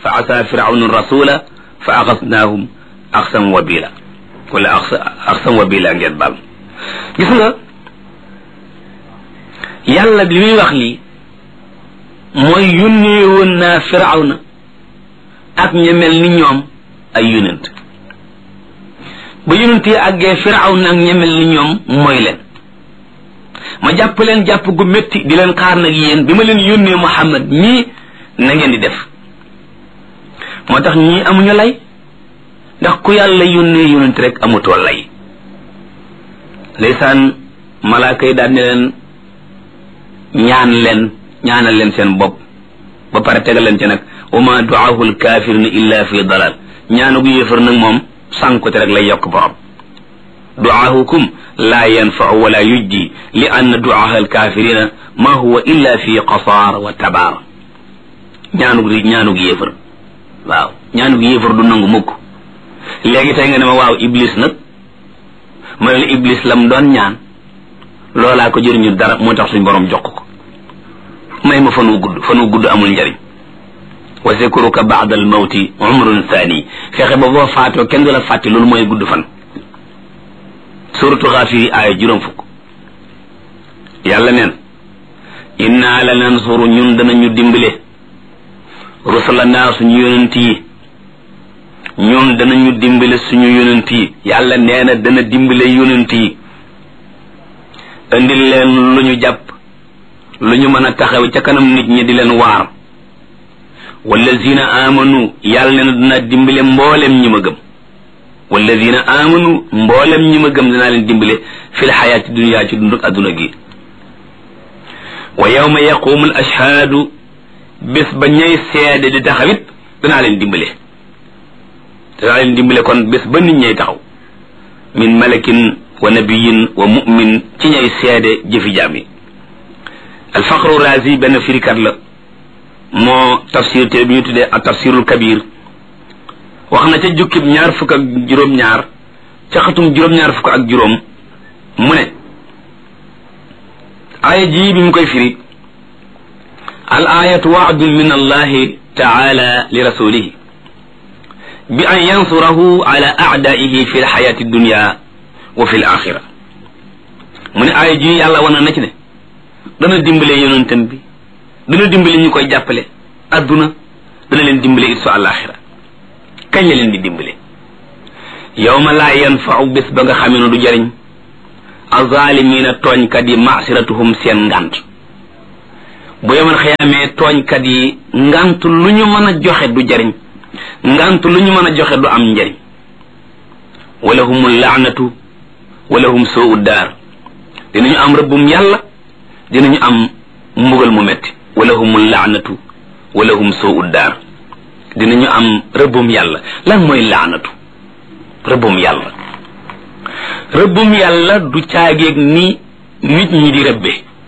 fa asa firawnu rasula fa axasnaahum axsan wabila wala axsan wabila ngeen baal gis nga yàlla bi muy wax lii mooy yónnee woon naa firawna ak ña mel ni ñoom ay yonent ba yonent yi àggee firawna ak ña mel ni ñoom mooy leen ma jàpp leen jàpp gu métti di leen xaar nag yéen bi ma leen yónnee Muhammad mii na ngeen di def moo tax ñii amuñu lay ndax ku yàlla yónnee yonent rek amutoo lay ndeysaan malaaka yi daal ne leen ñaan leen ñaanal leen seen bopp ba pare tegal leen ci nag wa ma duaahu lkafirina illa fi dalal ñaanu gu yéefar nag moom sànkute rek lay yokk borom duaahukum laa yanfau wala yujdi li anna duaaha alkafirina ma huwa illa fi qasaar wa tabaar ñaanug ñaanug yéefar waaw ñaanug yéefar du nangu mukk léegi tey nga ne ma waaw iblis nag ma ne la iblis lam doon ñaan loolaa ko jëriñu dara moo tax suñ borom jox ko may ma fan wu gudd fan wu gudd amul njariñ wa zikruka ba'da al mawti umrun thani fexe ba boo faatoo kenn du la fàtte loolu mooy gudd fan suratu xaafiri aaya juróom fukk yàlla neen inna la nansuru ñun danañu dimbale rusulana suñu yonent yi ñun danañu dimbale suñu yonent yi yàlla nee na dana dimbale yonent yi indil leen lu ñu jàpp lu ñu mën a taxaw ca kanam nit ñi di leen waar wallazina amanu yàlla nee na dana dimbale mboolem ñi ma gëm wallazina amanu mboolem ñi ma gëm danaa leen dimbale fil xayaati dunya ci dunduk adduna gi wa yawma yaqumu al ashhaadu bés ba ñay seede di taxawit danaa leen dimbale danaa leen dimbale kon bés ba nit ñay taxaw min malakin wa nabiyin wa mu'min ci ñay seede jëfi jaam yi alfaqru razi benn firikat la moo tafsir te bi ñu tuddee ak tafsirul kabir wax na ca jukkib ñaar fukk ak juróom-ñaar ca xatum juróom-ñaar fukk ak juróom mu ne aaya jii bi mu koy firi al ayatu waadun min allahi taala li rasulihi bi an yansurahu ala aadaihi fi lxayati dunya wa fi l axira mu ne aaya jii yàlla wana na ci ne dana dimbale yonentam bi dana dimbale ñu koy jàppale adduna dana leen dimbale it su àlaxira kañ la leen di dimbale yawma laa yanfau bés ba nga xamee ne du jariñ azalimina tooñkat yi masiratuhum seen ngant bu yemal xëyaamee tooñkat yi ngant lu ñu mën a joxe du jariñ ngant lu ñu mën a joxe du am njariñ wala humul laanatu wala hum soo daar dinañu am rëbbum yàlla dinañu am mbugal mu metti wala humul laanatu wala hum soo daar dinañu am rëbbum yàlla lan mooy laanatu rëbbum yàlla rëbbum yàlla du caageeg ni nit ñi di rëbbe